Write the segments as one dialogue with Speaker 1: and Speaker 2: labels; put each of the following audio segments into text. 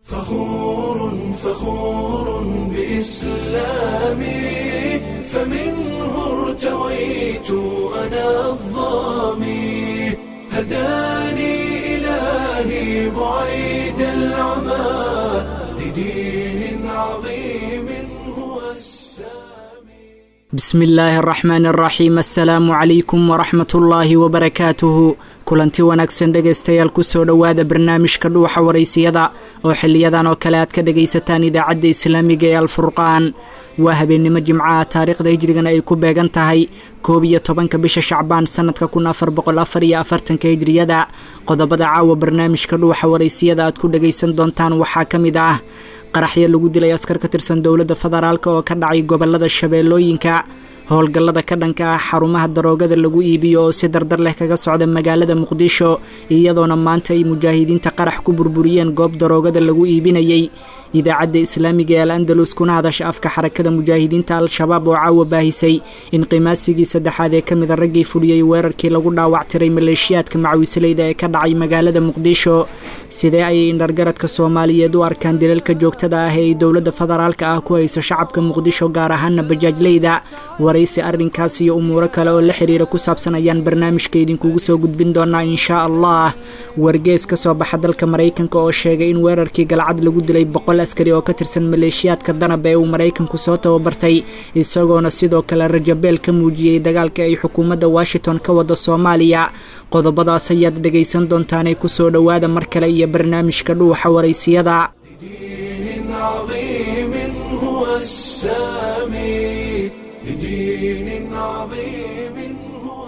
Speaker 1: فخور فخور بإسلامي فمنه ارتويت أنا الظامي هداني إلهي بعيد العمى لدين عظيم هو السامي
Speaker 2: bismi illaahi araxmaan araxiim assalaamu calaykum waraxmat ullaahi wabarakaatuhu kulanti wanaagsan dhegaystayaal kusoo dhowaada barnaamijka dhuuxa waraysiyada oo xiliyadan oo kale aad ka dhagaysataan idaacadda islaamiga ee alfurqaan waa habeennimo jimcaha taariikhda hijrigana ay ku beegan tahay koob iyo tobanka bisha shacbaan sanadka kun afar boqol afar iyo afartanka hijriyada qodobada caawa barnaamijka dhuuxa waraysiyada aad ku dhagaysan doontaan waxaa ka mid ah qaraxyo lagu dilay askar ka tirsan dowladda federaalk oo ka dhacay gobolada shabeellooyinka howlgallada ka dhanka ah xarumaha daroogada lagu iibiyo oo si dardar leh kaga socda magaalada muqdisho iyadoona maanta ay mujaahidiinta qarax ku burburiyeen goob daroogada lagu iibinayay idaacadda islaamiga ee al andalus kuna hadasha afka xarakada mujaahidiinta al-shabaab oo caawa baahisay in qimaasigii saddexaad ee ka mida raggii fuliyey weerarkii lagu dhaawactiray maleeshiyaadka macawisleyda ee ka dhacay magaalada muqdisho sidee ayay indhargaradka soomaaliyeed u arkaan dilalka joogtada ah ee ay dowladda federaalka ah ku hayso shacabka muqdisho gaar ahaana bajaajleyda waraysi arrinkaas iyo umuuro kale oo la xiriira ku saabsan ayaan barnaamijka idinkugu soo gudbin doonaa inshaa allah wargees ka soo baxa dalka maraykanka oo sheegay in weerarkii galcad lagu dilay boqol askari oo ka tirsan maleeshiyaadka danab ee uu maraykanku soo tababartay isagoona sidoo kale rajabeel ka muujiyey dagaalka ay xukuumadda washington ka wada soomaaliya qodobadaas ayaad dhegaysan doontaanay kusoo dhowaada mar kale iyo barnaamijka dhuuxa waraysiyada
Speaker 1: لدين عظيم هو السامي لدين عظيم هو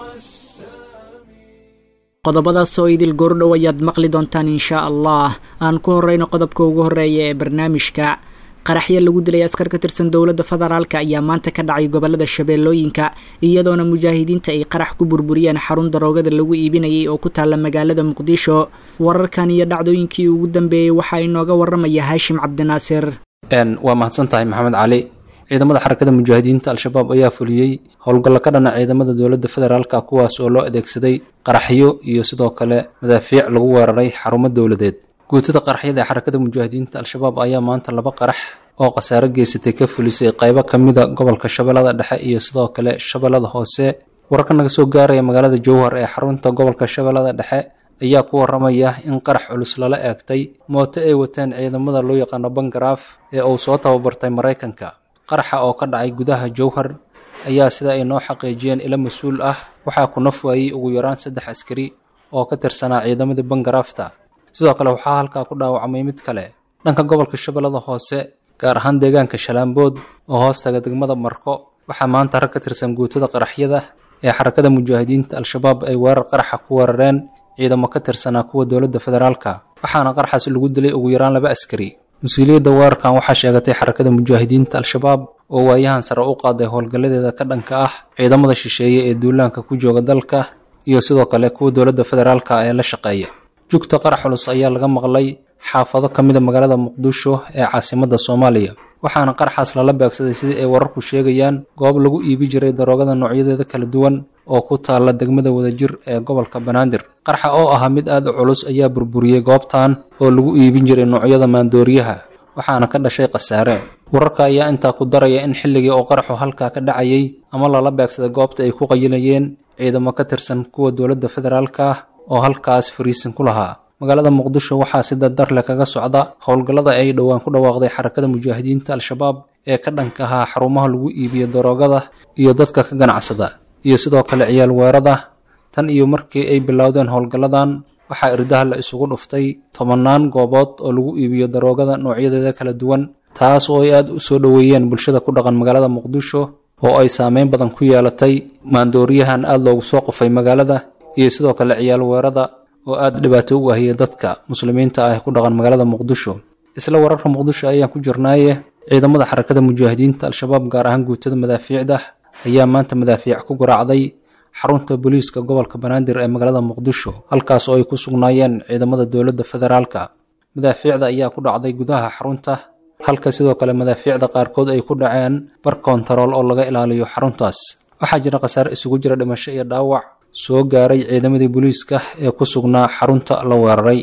Speaker 1: السامي
Speaker 2: qodobadaas oo idil goordhow ayaad maqli doontaan inshaa allah aan ku horeyno qodobka ugu horeeya ee barnaamijka qaraxyo lagu dilay askar ka tirsan dowladda federaalk ayaa maanta ka dhacay gobolada shabeellooyinka iyadoona mujaahidiinta ay qarax ku burburiyeen xarun daroogada lagu iibinayay oo ku taalla magaalada muqdisho wararkan iyo dhacdooyinkii ugu dambeeyey waxaa inooga waramaya haashim cabdinaasir
Speaker 3: waa mahadsan tahay maxamed cali ciidamada xarakada mujaahidiinta al-shabaab ayaa fuliyey howlgallo ka dhana ciidamada dowladda federaalka kuwaas oo loo adeegsaday qaraxyo iyo sidoo kale madaafiic lagu weeraray xarumo dowladeed guutada qaraxyada ee xarakada mujaahidiinta al-shabaab ayaa maanta laba qarax oo khasaare geysatay ka fulisay qaybo ka mida gobolka shabeellada dhexe iyo sidoo kale shabeellada hoose wararka naga soo gaaraya magaalada jowhar ee xarunta gobolka shabeellada dhexe ayaa ku waramaya in qarax culus lala eegtay mooto ay wateen ciidamada loo yaqaano bangaraaf ee uu soo tababartay maraykanka qaraxa oo ka dhacay gudaha jowhar ayaa sida ay noo xaqiijiyeen ilo mas-uul ah waxaa ku naf waayey ugu yaraan saddex askari oo ka tirsanaa ciidamadii bangaraafta sidoo kale waxaa halkaa ku dhaawacmay mid kale dhanka gobolka shabeellada hoose gaar ahaan deegaanka shalaambood oo hoostaga degmada marko waxaa maanta rag ka tirsan guutada qaraxyada ee xarakada mujaahidiinta al-shabaab ay weerar qaraxa ku weerareen ciidamo ka tirsanaa kuwa dowladda federaalka waxaana qaraxaas lagu dilay ugu yaraan laba askari mas-uuliyadda weerarkan waxaa sheegatay xarakada mujaahidiinta al-shabaab oo waayahan sare u qaaday howlgalladeeda ka dhanka ah ciidamada shisheeye ee duulaanka ku jooga dalka iyo sidoo kale kuwa dowladda federaalka ee la shaqeeya jugta qarax culus ayaa laga maqlay xaafado ka mida magaalada muqdisho ee caasimadda soomaaliya waxaana qaraxaas lala beegsaday sidii ay wararku sheegayaan goob lagu iibi jiray daroogada noocyadeeda kala duwan oo ku taalla degmada wadajir ee gobolka banaadir qarxa oo ahaa mid aad u culus ayaa burburiyey goobtan oo lagu iibin jiray noocyada maandooriyaha waxaana ka dhashay khasaare wararka ayaa intaa ku daraya in xilligii oo qaraxu halkaa ka dhacayay ama lala beegsaday goobta ay ku qayilayeen ciidamo ka tirsan kuwa dowladda federaalka ah oo halkaas fariisin ku lahaa magaalada muqdisho waxaa si dardar leh kaga socda howlgallada ay dhowaan ku dhawaaqday xarakada mujaahidiinta al-shabaab ee ka dhanka ahaa xarumaha lagu iibiyo daroogada iyo dadka ka ganacsada iyo sidoo kale ciyaal weerada tan iyo markii ay bilowdeen howlgalladan waxaa irdaha la isugu dhuftay tobannaan goobood oo lagu iibiyo daroogada noocyadeeda kala duwan taas oo ay aad u soo dhoweeyeen bulshada ku dhaqan magaalada muqdisho oo ay saameyn badan ku yeelatay maandooriyahan aad loogu soo qufay magaalada iyo sidoo kale ciyaal weerada oo aad dhibaato u ahiyay dadka muslimiinta ah ee ku dhaqan magaalada muqdisho isla wararka muqdisho ayaan ku jirnaaye ciidamada xarakada mujaahidiinta al-shabaab gaar ahaan guutada madaafiicda ayaa maanta madaafiic ku garaacday xarunta booliiska gobolka banaadir ee magaalada muqdisho halkaas oo ay ku sugnaayeen ciidamada dowladda federaalka madaafiicda ayaa ku dhacday gudaha xarunta halka sidoo kale madaafiicda qaarkood ay ku dhaceen bar kontarool oo laga ilaaliyo xaruntaas waxaa jira khasaare isugu jira dhimasho iyo dhaawac soo gaaray ciidamadii booliiska ee ku sugnaa xarunta la weeraray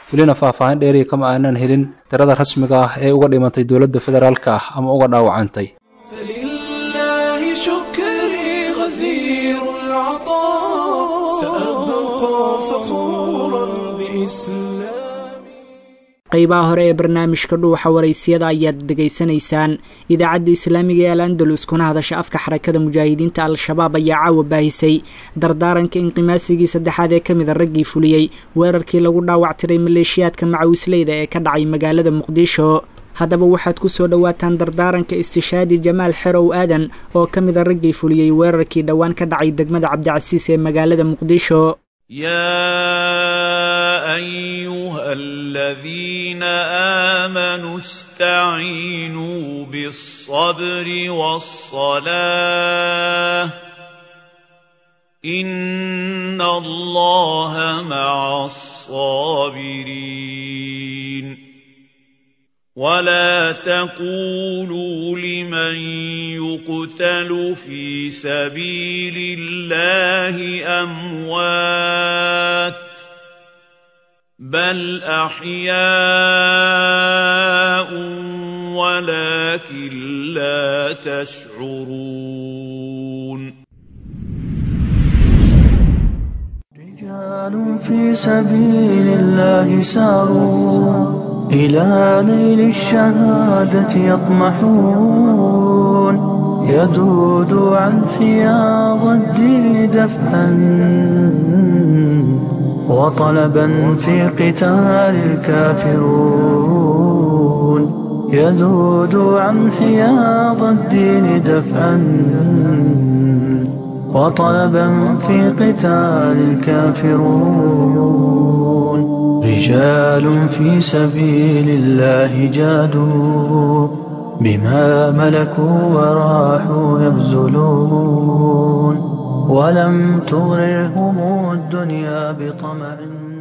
Speaker 3: welina faahfaahin dheeriya kama aanan helin tirada rasmiga ah ee uga dhimantay dowladda federaalka ah ama uga dhaawacantay
Speaker 1: فلله شكري غزير العطاء سأبقى فخورا بإسلامي
Speaker 2: qaybaha hore ee barnaamijka dhuuxa waraysiyada ayaad dhegaysanaysaan idaacadda islaamiga ee al andalus kuna hadasha afka xarakada mujaahidiinta al-shabaab ayaa caawa baahisay dardaaranka inqimaasigii saddexaad ee kamid a raggii fuliyey weerarkii lagu dhaawactiray maleeshiyaadka macawisleyda ee ka dhacay magaalada muqdisho haddaba waxaad ku soo dhowaataan dardaaranka istishaadi jamaal xerow aadan oo ka mid a raggii fuliyey weerarkii dhowaan ka dhacay degmada cabdicasiis ee magaalada muqdisho
Speaker 4: يا ايها الذين امنوا استعينوا بالصبر والصلاه ان الله مع الصابرين ولا تقولوا لمن يقتل في سبيل الله اموات بل احياء ولكن لا تشعرون
Speaker 5: رجال في سبيل الله ساروا إلى نيل الشهادة يطمحون يذود عن حياض الدين دفعا وطلبا في قتال الكافرون يذود عن حياض الدين دفعا وطلبا في قتال الكافرون رجال في سبيل الله جادوا بما ملكوا وراحوا يبذلون ولم تغررهم الدنيا بطمع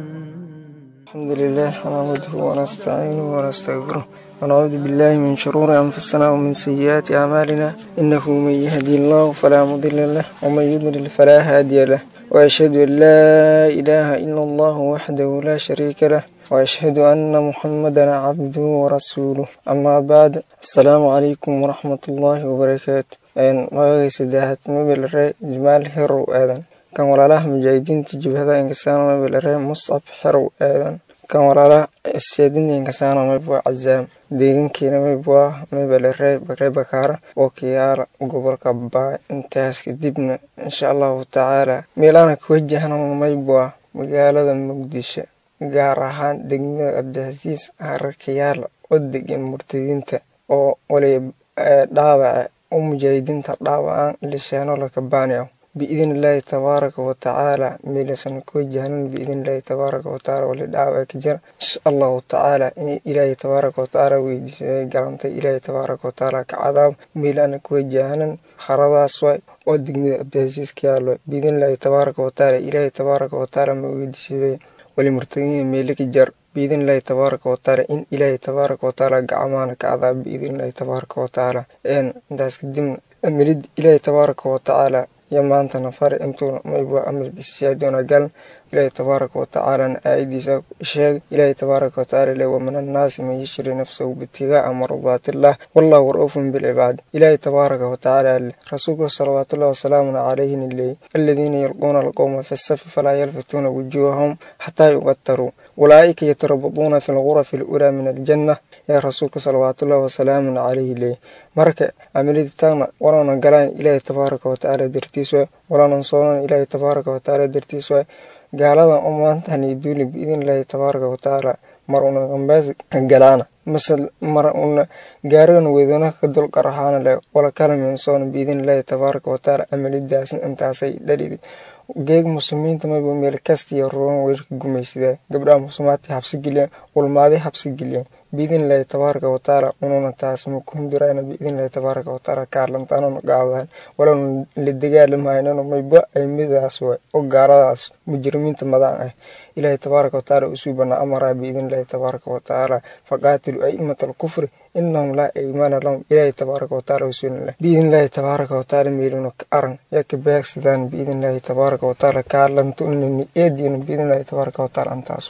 Speaker 6: الحمد لله نحمده ونستعينه ونستغفره ونعوذ بالله من شرور أنفسنا ومن سيئات أعمالنا إنه من يهدي الله فلا مضل له ومن يضلل فلا هادي له وأشهد أن لا إله إلا الله وحده لا شريك له وأشهد أن محمدا عبده ورسوله أما بعد السلام عليكم ورحمة الله وبركاته magacay saddexaad mabelare jamaal xerow aadan kan walaalaha mujaahidiinta jibhada inkasaano mabelare muscab xerow aadan kan walaalaha seedinta inkasaano mabwa cazaam deegankeena mabwa mabelare bare bakaara oo kiyaala gobolka baay intaas kadibna insha allahu tacaala meelaana ka wajahna maybwa magaalada muqdisho gaar ahaan degmada cabdicasiis hararkayaala oo degan murtadiinta oo waliba dhaawaca u mujaahidiinta dhaawacaan lishaano lakabaanayo biidn illaahi tabaaraka watacaala meelasan ku wajahnan biidn illaahi tabaaraka watacaala wali dhaawaca ka jira insha allahu tacaala in ilaahi tabaaraka watacaala weydiisay galantay ilaahi tabaaraka watacaala ka cadaab meelana ku wajahnan haradaas waay oo degmada cabdicasiis ka yaalo biidn illaahi tabaaraka watacaala ilaahi tabaaraka watacaala ma weydiisaday wali murtadiin meele ka jar biidn illaahi tabaaraka watacaala in ilaahay tabaaraka watacaala gacmaana ka cadaab biidn illaahi tabaaraka watacaala intaas kadibna amilid ilaahay tabaaraka watacaala iyo maantana fare intuuna mayba amrid isiyaadoona galan ilaahay tabaaraka watacaalana aayadiisa sheeg ilaahay tabaaraka watacaala le wamin annaasi man yashri nafsahu bitigaaa mardaatiillah wallahu ra-uufun bilcibaad ilaahay tabaaraka watacaala le rasuulka salawaatullahi wasalaamun calayhin leey aladiina yalquuna alqowma fi safi falaa yalfituuna wujuuhahum xataa yuqataruu ulaa'ika yatarabaduuna fi lgurafi alulaa min aljanna yaa rasuulka salawaatullahi wasalaamun calayhi leey marka amiliditaana walaanan galaan ilaahay tabaaraka watacaala dartiis waay walaanan soonan ilaahay tabaaraka watacaala dartiis waay gaaladan u maantani duuli biidn illaahi tabaaraka watacaala mar una qambaas galaana mase mar una gaarigana weydana ka dulqarahaana le wala kalamin soona biidn illaahi tabaaraka watacaala amalidaasna intaasay dhalidi geeg muslimiinta mayba meel kastiyo ruban weerka gumaysadaa gabdhaha muslimaadka habsi geliyaan ulmaaday habsi geliyaan biidn illaahi tabaaraka watacaala ununa taas ma ku hindurayna biidn illaahi tabaaraka watacaala kaalantaanuna gaadahan walana la dagaalamaynan mayba ay midaas way oo gaaladaas mujrimiinta madaan ah ilaahi tabaaraka watacaala usuu banaa amaraa biidn illaahi tabaaraka watacaala faqaatilu aimata alkufri inahum laa iimaana lahum ilaahi tabaaraka watacaala wasuulinlah biidn illaahi tabaaraka watacaala meeluna ka aran yaa ka beegsadaan biidn illaahi tabaaraka watacaala kaalantunini eediina biidn illaahi tabaaraka watacaala antaas waa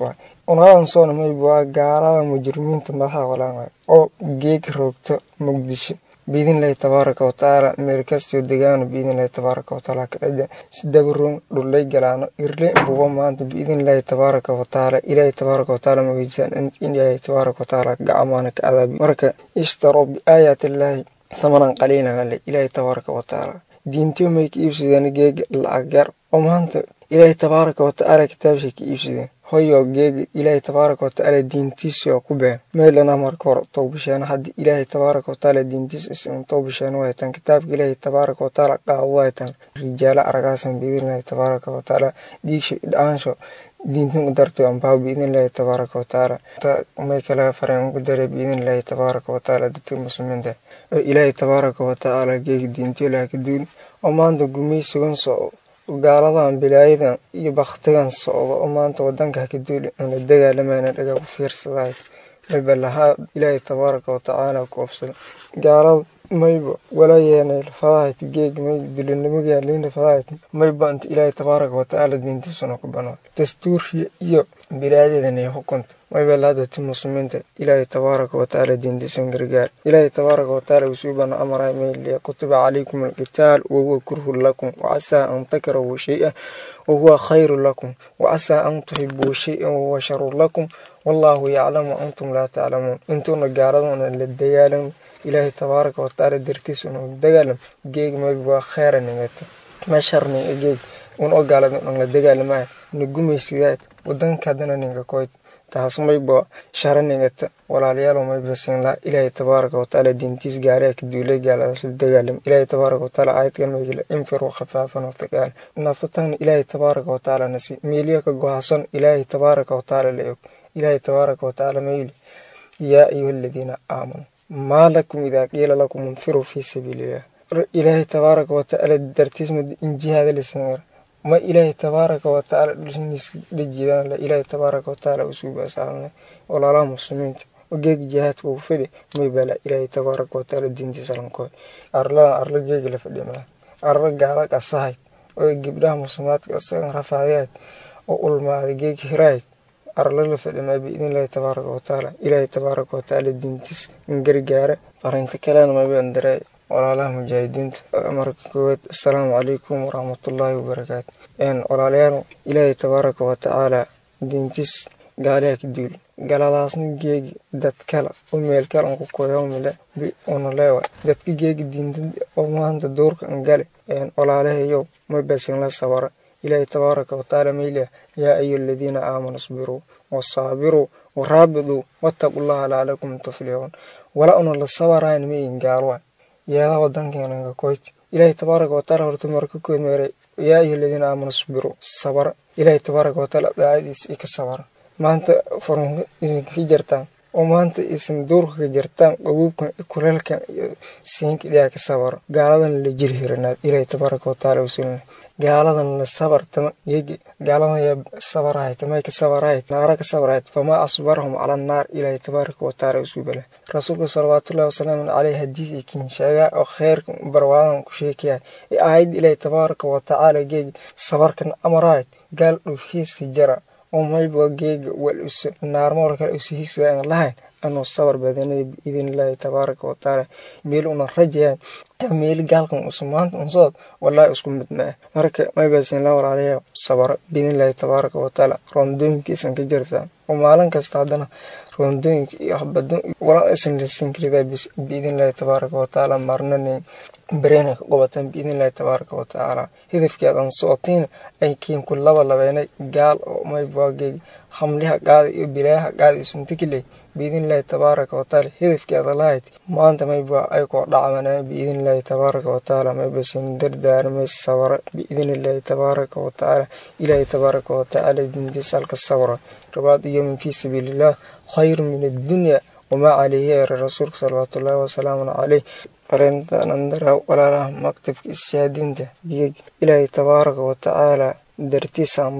Speaker 6: unaadan soona mayba waa gaalada mujrimiinta madaxa walaan oo geeg roogto muqdisho biidnillahi tabaaraka watacaala meel kastoo degaano biidnillahi tabaaraka watacaala kadhaja sidabaroon dhullay galaano irle buba maanta biidnillahi tabaaraka watacaala ilaahi tabaaraka watacaala ma weydiisaan in ilaahi tabaaraka watacaala gacmaana ka cadaabi marka ishtaroo biaayaatillaahi thamanan qaliilan ale ilaahi tabaaraka watacaala diintiyo may ka iibsadeen geega lacag yar oo maanta ilaahi tabaaraka watacaala kitaabshay ka iibsadeen hoyo geega ilaahay tabaaraka watacaala diintiisi oo ku been meelana marka hore towbasheen hadda ilaahay tabaaraka watacaala diintiis isin towbasheen waytan kitaabka ilaahay tabaaraka watacaala qaado waytan rijaalo aragaasan biidnillahi tabaaraka watacaala dhiigsho dhaansho diintin u dartay ambaa biidnillahi tabaaraka watacaala may kala fareen ugu daray biidnillahi tabaaraka watacaala dadka muslimiinta oo ilaahay tabaaraka watacaala geega diintiyo laha ka duuli oo maanta gumaysigan soo gaaladan bilaayadan iyo baktigan socdo oo maanta wadanka haka duuli una dagaalamayna dhagaa ku fiirsadahay mayba lahaa ilaahay tabaaraka watacaala ku obsado gaalada mayba wala yeenay lafadahayt geeg may dulinimada liina fadahayt mayba inta ilaahay tabaaraka watacaala diintiisuna ku banaa dastuuriya iyo bilaayadan iyo xukunta mayba lahadati muslimiinta ilaahay tabaaraka watacaala diintiisan gargaar ilaahay tabaaraka watacaala usuu bana amaray mayliya kutiba calaykum alqitaal wahuwa kurhun lakum wacasaa an takrahu shay-an wahuwa khayru lakum wacasaa an tuhibuu shay-an wahuwa sharu lakum wallaahu yaclamu antum laa taclamuun intuuna gaaladuna la dagaalan ilaahay tabaaraka watacaala dartiisuna dagaalam geeg mayba waa kheyra nimeeto ma sharniga geeg un oo gaalada un la dagaalamaya na gumaysidaad wadanka haddana ninka koyd taas mayba shara ningata walaalayaal mayba siinlaa ilaahay tabaaraka watacaala diintiis gaalaha ka duulay gaaladaas la dagaalam ilaahay tabaaraka watacaala aayadkan maygala infiru khafaafan watagaal naftatagna ilaahay tabaaraka watacaala nasi meeliya ka gohasan ilaahay tabaaraka watacaala la og ilaahay tabaaraka watacaala mayli yaa ayuha aladiina aamanuu maa lakum idaa qiila lakum infiruu fii sabiiliillah ilaahay tabaaraka watacaala dartiis in jihaada lisanir ma ilaahay tabaaraka watacaala dhulsiniiska dhajiidaan la ilaahay tabaaraka watacaala usuu baasaalnay walaalaha muslimiinta geeg jihaadka uu fidi may bala ilaahay tabaaraka watacaala diintiisa lankooy arladan arla geega la fadhimaa arla gaala qasahayd oo gabdhaha muslimaadka isagan rafaadayayd oo ulmaaday geeg hirayd arla la fadhimaa biidnillahi tabaaraka watacaala ilaahay tabaaraka watacaala diintiis in gargaara farinta kalena maybaan daray walaalaha mujaahidiinta marka koowaad assalaamu calaykum waraxmatullaahi wabarakaatu walaalayaal ilaahay tabaaraka watacaala diintiis gaaliha ka duuli galadaasna geegi dad kale oo meel kale an ku koyoomile una leewa dadka geegi diinta oo maanta duurka an gale walaalahayow ma basin la sabara ilaahay tabaaraka watacaala mayliya yaa ayu aladiina aamanuu isbiruu wasaabiruu waraabiduu wattaqullaha lacallakum tuflixuun wala una la sabarayn mayin gaalwa yeedaha wadankeena koyti ilaahay tabaaraka watacaala horta marka kood meeray yaa ayuha aladiina aamanu isbiruu sabara ilaahay tabaaraka watacaala daacadiisa i ka sabara maanta furunka idinka ka jartaan oo maanta isan duurka ka jartaan qabuubkan kuleelkan iyo siinka dhiyaa ka sabaro gaaladan la jiri hiranaad ilaahay tabaaraka watacaala usulina gaaladan la sabar tama yegi gaaladan yaa sabarahayd tamay ka sabarahayd naara ka sabarahayd famaa asbarahum cala annaar ilaahay tabaaraka watacaala usubala rasuulka salawaatullahi wasalaamu caleyh hadiis iyo kin sheegaa oo kheyrka barwaadan ku sheekaya ee aayad ilaahay tabaaraka watacaala geegi sabarkan amarahayd gaal dhufhiiska jara oo mayba geega wal usa naarmool kale usa hiigsada aan lahayn anuu sabar badanay biidnillaahi tabaaraka watacaala meel una rajayaan meel gaalkan usa maanta unsood wallaahi isku mid ma ah marka maybasin la walaalayaa sabaro biidnillaahi tabaaraka watacaala roondooyinkiisan ka jirtaan oo maalin kasta haddana roondooyinka iyo habadon wala isan lisan karidaa biidnillaahi tabaaraka watacaala marnanin bareena ka qobataan biidnillahi tabaaraka watacaala hidafkeedan socotiin ay kiinku laba labeenay gaal oo maybaageeg hamliha qaada iyo bilaayaha qaada isuntikiley biidnillahi tabaaraka watacaala hidafkeeda lahayd maanta mayba ay koo dhacmanaa biidnillahi tabaaraka watacaala maybasin dardaarmay sabara biidnillahi tabaaraka watacaala ilaahi tabaaraka watacaala dintiisa halka sabra rabaad yowmin fii sabiiliillah khayru min addunya wamaa calayhi eere rasuulka salawaatullaahi wasalaamu caleyh arintanandara walaalaha maktabka ishaadinta geeg ilaahay tabaaraka watacaala dartiisaanbay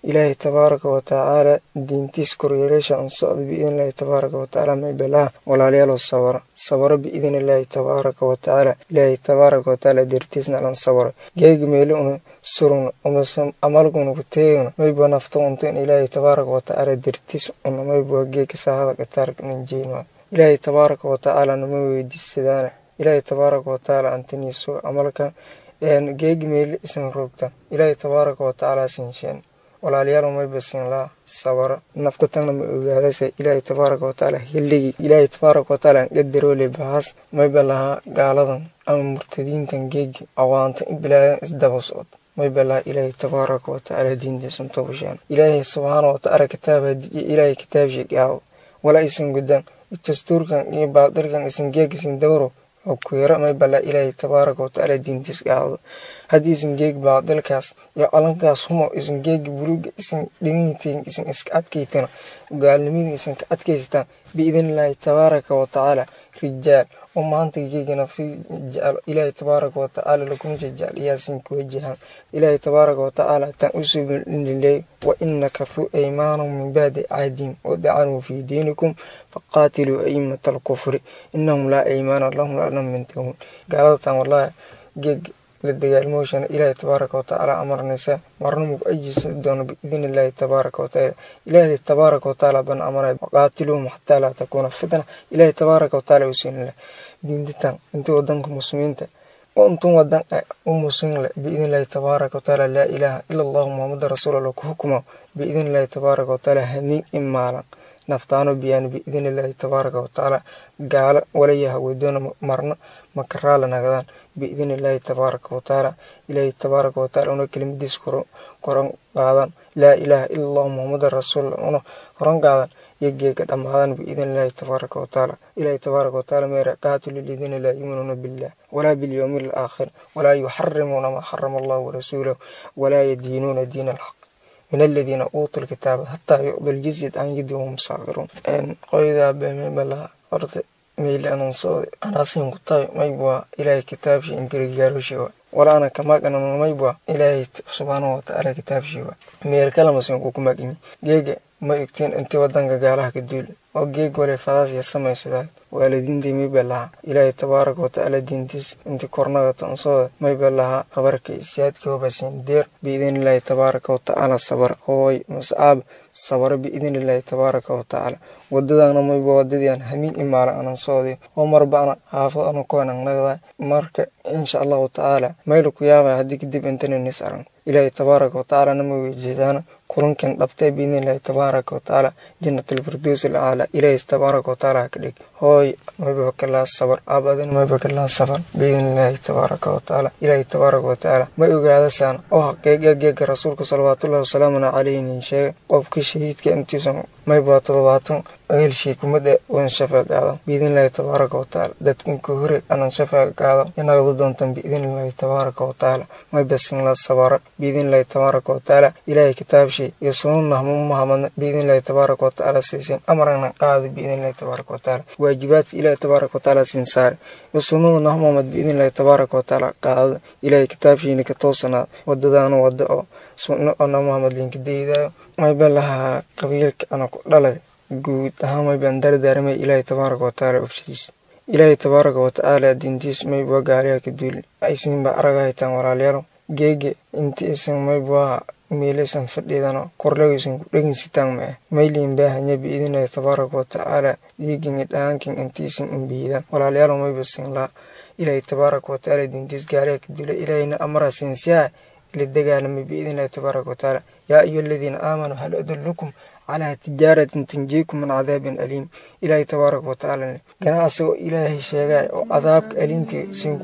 Speaker 6: ilaahay tabaaraka wa tacaala diintiis koryeeleesha an socda biidn illaahi tabaaraka wa tacaala maybalaha walaalayaalo sabara sabaro biidn illaahi tabaaraka wa tacaala ilaahay tabaaraka wa tacaala dertiisna alan sabaro geegi meeli una surun umase amalguna kuteegna mayba nafta unta in ilaahay tabaaraka wa tacaala dertiis una mayba geegi saahada gataarka nanjeyna ilaahay tabaaraka wa tacaala nama weydiisadaana ilaahay tabaaraka wa tacaala antaniiso amalkan geegi meeli isan roogta ilaahay tabaaraka wa tacaala sinsheen walaalayaal mayba siin laa sabaro nafta tagna ma ogaadase ilaahay tabaaraka wa tacaala hilligii ilaahay tabaaraka wa tacaala qadaroole bahaas mayba lahaa gaaladan ama murtadiintan geegi awaanta in bilaadan isdaba socod mayba lahaa ilaahay tabaaraka wa tacaala diintiisan tobasheen ilaahay subxaana wa tacaala kitaaba ilaahay kitaabshii gaado wala isan gudaan dastuurkan iyo baadirkan isan geeg isan dawro oo kuyaro maybala ilaahay tabaaraka wa tacaala diintiis gaado haddii isan geeg baadilkaas iyo calankaas humo isan geegi buluuga isan dhiganyitiin isan iska adkaytana gaalnimadii isan ka adkaystaan biidn illaahi tabaaraka wa tacaala rijaal oo maanta geegana fi jecel ilaahay tabaaraka wa tacaala lakuna jecel iyaasin ku wajahan ilaahay tabaaraka wa tacaala tan u subililey wa ina kathuu aymaanahum min bacdi cahdihim wadacanuu fii diinikum faqaatiluu aimata alkufri inahum laa aymaana lahum lanam mintahuun gaaladatan wallahi geeg la dagaalmooshana ilaahay tabaaraka wa tacaala amarnaysa marna mugu ajisa doono biidn illaahi tabaaraka wa tacaala ilaahay tabaaraka wa tacaala ban amaray waqaatiluhum xataa laa takuuna fitna ilaahay tabaaraka wa tacaala usiinla diintitan intii wadanka muslimiinta oo intun wadan u muslimle biidn illaahi tabaaraka wa tacaala laa ilaaha ila allahu muhamada rasuulallah ku xukumo biidn illaahi tabaaraka wa tacaala hamiin in maalan naftaano biyaan biidn illaahi tabaaraka wa tacaala gaalo walayaha weydoona marna makaraala nagadaan biidn illaahi tabaaraka wa tacaala ilaahi tabaaraka wa tacaala una kelimadiis koran qaadan laa ilaaha ila allahu muhamada rasuulallah una koran qaadan iyo geega dhammaadan biidn illaahi tabaaraka wa tacaala ilaahi tabaaraka wa tacaala meera qaatilu ladiina laa yuminuuna billah walaa bilyowmi alaakhir walaa yuxarimuuna maa xarama allahu warasuulahu walaa yadiinuuna diina alxaq min aladiina uutuu lkitaaba hataa yucdu ljizyat can yadi wahum saakiruun qoydaa beemebalaha horta meyle anan sooday anaasin ku tahay maybwaa ilaahay kitaabshii ingirigaaroshiwa wala ana kamaqanan maybwaa ilaahay subxaanahu watacaala kitaabshiwa meel kalamasin kukumaqimi geega ma igtiin intii wadanka gaalaha ka duul oo geeg wale fadaasiya samaysadaa waalidiintii mayba lahaa ilaahay tabaaraka watacaala diintiis intii kornaga tonsooda mayba lahaa habarka isiyaadkii hobasin deer biidn illaahi tabaaraka watacaala sabar hooy mascaab sabaro biidn illaahi tabaaraka watacaala wadadaana mayba wadadiian hamiin imaala anan sooday oo marbana haafad ana koanan nagdaa marka insha allahu tacaala mayla ku yaabaya haddii kadib intana nis aran ilaahay tabaaraka watacaala nama weyjeedaana kulankan dhabtee biidn illaahi tabaaraka watacaala jannatalfirdows alcaala ilaahay tabaaraka watacaala haka dhig hooy mayba kalaa sabar aabadin mayba kalaa sabar biidn illaahi tabaaraka watacaala ilaahay tabaaraka watacaala ma ogaadasaan oo haqiiqa geega rasuulka salawaatullahi wasalaamuna calayhin sheega qofkii shahiidka intiisan mayba todobaatan eelshii kumada wan shafaa qaado biidn illaahi tabaaraka watacaala dadkinka hore anan shafaa qaado inagadu doontan biidn illaahi tabaaraka watacaala mayba sinla sabara biidn illaahi tabaaraka watacaala ilaahay kitaabshii iyo sununahma mahamadna biidn illaahi tabaaraka watacaala siisin amarana qaada biidn illaahi tabaaraka watacaala waajibaadka ilaahi tabaaraka watacaala siin saare iyo sunnada nahmamad biidn illaahi tabaaraka watacaala qaadada ilaahay kitaabshiina ka toosanaada wadadaana wada oo sunno oo namahamad linka daydaayo mayba lahaa qabiilka ana ku dhalay guud ahaan maybaan dardaaramay ilaahay tabaaraka watacaala obshiis ilaahay tabaaraka watacaala diintiis mayba gaaliha ka duuli aysinba araga haytaan walaalayaalo geege inti isan maybaa meelaysan fadhiidano korlagaysan ku dheginsitaan ma ah mayliin baahanya biidinayo tabaaraka watacaala dhiigini dhaankin intiisan imbiidaan walaalayaalo mayba sinlaa ilaahay tabaaraka watacaala diintiis gaaliha ka duula ilaahayna amara sinsiyaa ila dagaalamay biidnillahi tabaaraka watacaala yaa ayuha aladiina aamanuu hal adullukum calaa tijaaratin tunjiikum min cadaabin aliim ilaahay tabaaraka watacaala ganacsigoo ilaahay sheegay oo cadaabka aliimka sin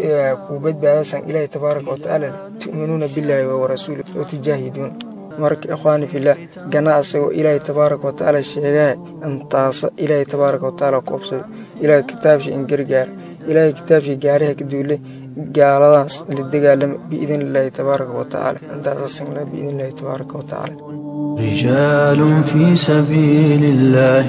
Speaker 6: kuu badbaadasan ilaahay tabaaraka watacaala tu'minuuna billaahi wa rasuuli wa tujaahiduun marka ikhwaani filah ganacsigoo ilaahay tabaaraka watacaala sheegay intaasa ilaahay tabaaraka watacaala koobsada ilaahay kitaabshii in gargaar ilaahay kitaabshii gaariha ka duulay gaaladaas la dagaalama biidn illaahi tabaaraka watacaala intaasasingla biidn illaahi tabaaraka watacaala
Speaker 5: رجال في سبيل الله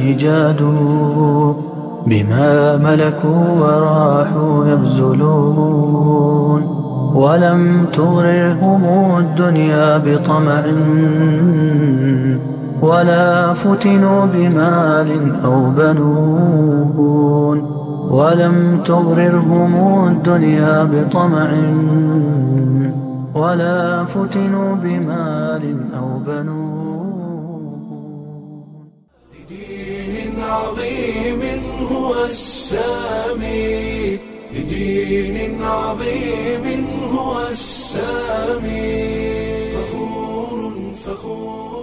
Speaker 5: جادوا بما ملكوا وراحوا يبذلون ولم تغررهم الدنيا بطمع ولا فتنوا بمال أو بنون ولم تغررهم الدنيا بطمع ولا فتنوا بمال أو بنون
Speaker 1: لدين عظيم هو السامي لدين عظيم هو السامي فخور فخور